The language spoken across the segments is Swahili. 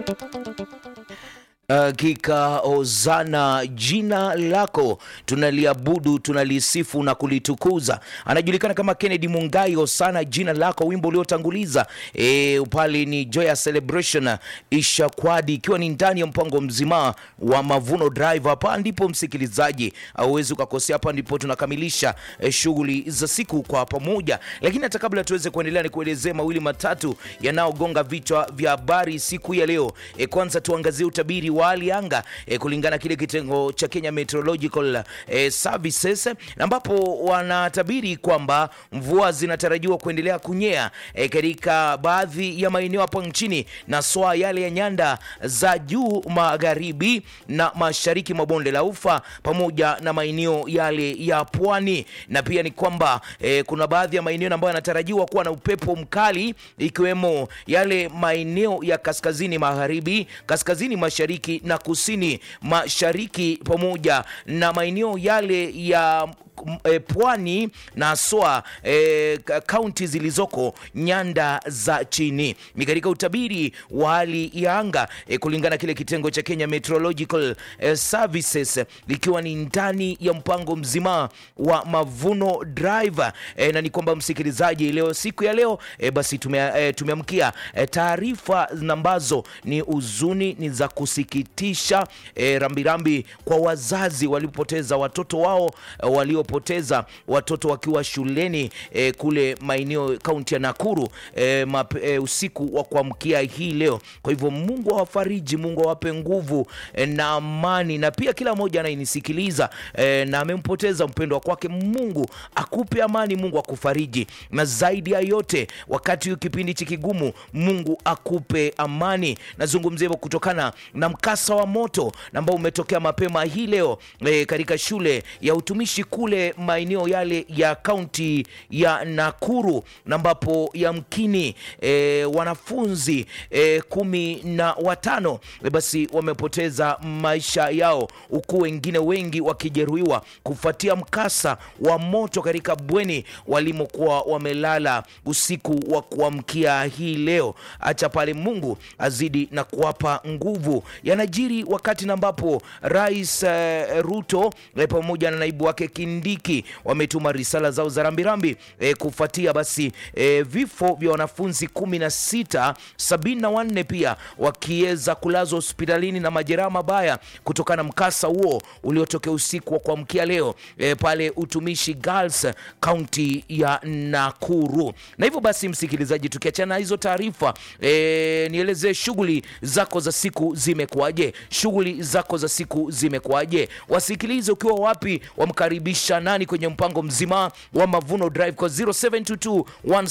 Hakika hozana jina lako, tunaliabudu tunalisifu na kulitukuza. Anajulikana kama Kennedy Mungai. Hosana jina lako, wimbo uliotanguliza e, pale ni Joya Celebration Ishakwadi, ikiwa ni ndani ya mpango mzima wa Mavuno Drive. Hapa ndipo msikilizaji, auwezi ukakosea. Hapa ndipo tunakamilisha e, shughuli za siku kwa pamoja, lakini hata kabla tuweze kuendelea, ni kuelezea mawili matatu yanayogonga vichwa vya habari siku ya leo. E, kwanza tuangazie utabiri wa hali anga e, kulingana kile kitengo cha Kenya Meteorological e, Services ambapo wanatabiri kwamba mvua zinatarajiwa kuendelea kunyea e, katika baadhi ya maeneo hapa nchini na swaa yale ya nyanda za juu magharibi na mashariki mwa bonde la Ufa pamoja na maeneo yale ya pwani, na pia ni kwamba e, kuna baadhi ya maeneo ambayo yanatarajiwa kuwa na upepo mkali ikiwemo yale maeneo ya kaskazini magharibi, kaskazini mashariki na kusini mashariki pamoja na maeneo yale ya E, pwani na soa kaunti e, zilizoko nyanda za chini. Ni katika utabiri wa hali ya anga e, kulingana kile kitengo cha Kenya Meteorological e, Services likiwa ni ndani ya mpango mzima wa Mavuno Drive e, na ni kwamba msikilizaji, leo siku ya leo e, basi tume, e, tumeamkia e, taarifa ambazo ni huzuni, ni za kusikitisha e, rambirambi kwa wazazi walipoteza watoto wao e, walio poteza watoto wakiwa shuleni e, kule maeneo kaunti ya Nakuru e, mape, e, usiku wa kuamkia hii leo. Kwa hivyo Mungu awafariji, Mungu awape nguvu e, na amani, na pia kila mmoja anayenisikiliza e, na amempoteza mpendwa kwake, Mungu akupe amani, Mungu akufariji, na zaidi ya yote wakati huu kipindi hiki kigumu, Mungu akupe amani. Nazungumzia hivyo kutokana na mkasa wa moto ambao umetokea mapema hii leo e, katika shule ya utumishi kule maeneo yale ya kaunti ya Nakuru na ambapo yamkini e, wanafunzi e, kumi na watano e, basi wamepoteza maisha yao huku wengine wengi wakijeruhiwa kufuatia mkasa wa moto katika bweni walimokuwa wamelala usiku wa kuamkia hii leo. Acha pale Mungu azidi na kuwapa nguvu. Yanajiri wakati na ambapo Rais e, Ruto e, pamoja na naibu wake Kindiki wametuma risala zao za rambirambi e, kufuatia basi e, vifo vya wanafunzi kumi na sita, sabini na wanne pia wakiweza kulazwa hospitalini na majeraha mabaya kutokana na mkasa huo uliotokea usiku wa kuamkia leo e, pale Utumishi Girls kaunti ya Nakuru. Na hivyo basi, msikilizaji, tukiachana hizo taarifa e, nielezee shughuli zako za siku zimekuwaje? Shughuli zako za siku zimekuwaje? Wasikilize ukiwa wapi, wamkaribisha nani kwenye mpango mzima wa Mavuno Drive kwa 0722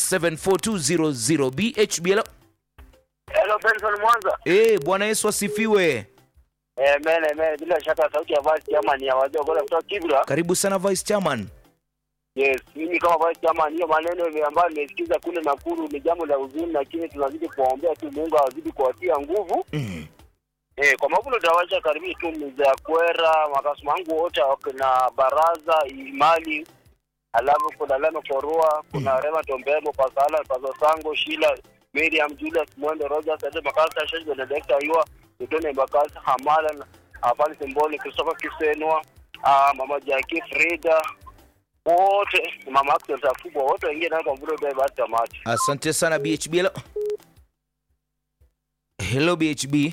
1742000 BHBL. Hello Benson Mwanza. Eh, Bwana Yesu asifiwe. Eh, mene mene bila shaka sauti ya vice chairman ya wazee kwa kutoka Kibra. Karibu sana Vice Chairman. Yes, mimi kama vice chairman hiyo maneno ambayo nimesikiza kule Nakuru ni jambo la huzuni, lakini tunazidi kuwaombea tu Mungu azidi kuwatia nguvu. Mm. Eh, kwa mavuno tawasha karibu tu mza kwera makasuma wangu wote na baraza imali alafu kuna Lano Korua, kuna mm. Rema Tombemo, Pasala, Paso Sango, Sheila, Miriam, Julius, Mwendo, Rogers, Ade Makasa, Sheikh Benedicta Ayua, Udone Bakasa, Hamala, Afani Simboli, Christopher Kisenwa, uh, Mama Jackie, Frida, wote Mama Axel Takubwa, wote wengine na kwa mvuno bebe hata tamati. Asante sana BHB. Hello, hello BHB.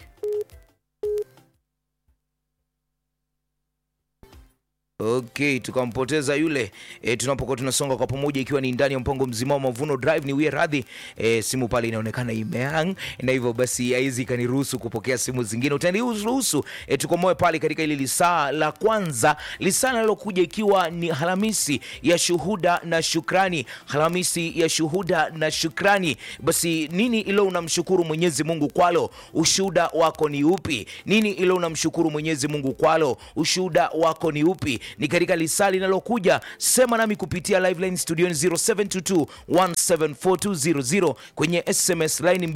Okay, tukampoteza yule e, tunapokuwa tunasonga kwa pamoja, ikiwa ni ndani ya mpango mzima wa Mavuno Drive. Ni wie radhi e, simu pale inaonekana imehang, na hivyo basi haizi ikaniruhusu kupokea simu zingine. Utaniruhusu e, tukomoe pale katika ile lisaa la kwanza, lisaa linalokuja ikiwa ni Alhamisi ya shuhuda na shukrani, Alhamisi ya shuhuda na shukrani. Basi nini ilo unamshukuru Mwenyezi Mungu kwalo? Ushuhuda wako ni upi? Nini ilo unamshukuru Mwenyezi Mungu kwalo? Ushuhuda wako ni upi? ni katika lisaa linalokuja. Sema nami kupitia live line studioni 0722 1742000 kwenye SMS line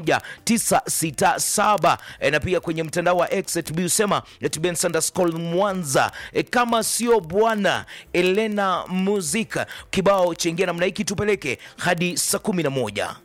21967 e, na pia kwenye mtandao wa X at usema at Mwanza e, kama sio bwana Elena Muzika kibao chengia namna hiki tupeleke hadi saa 11.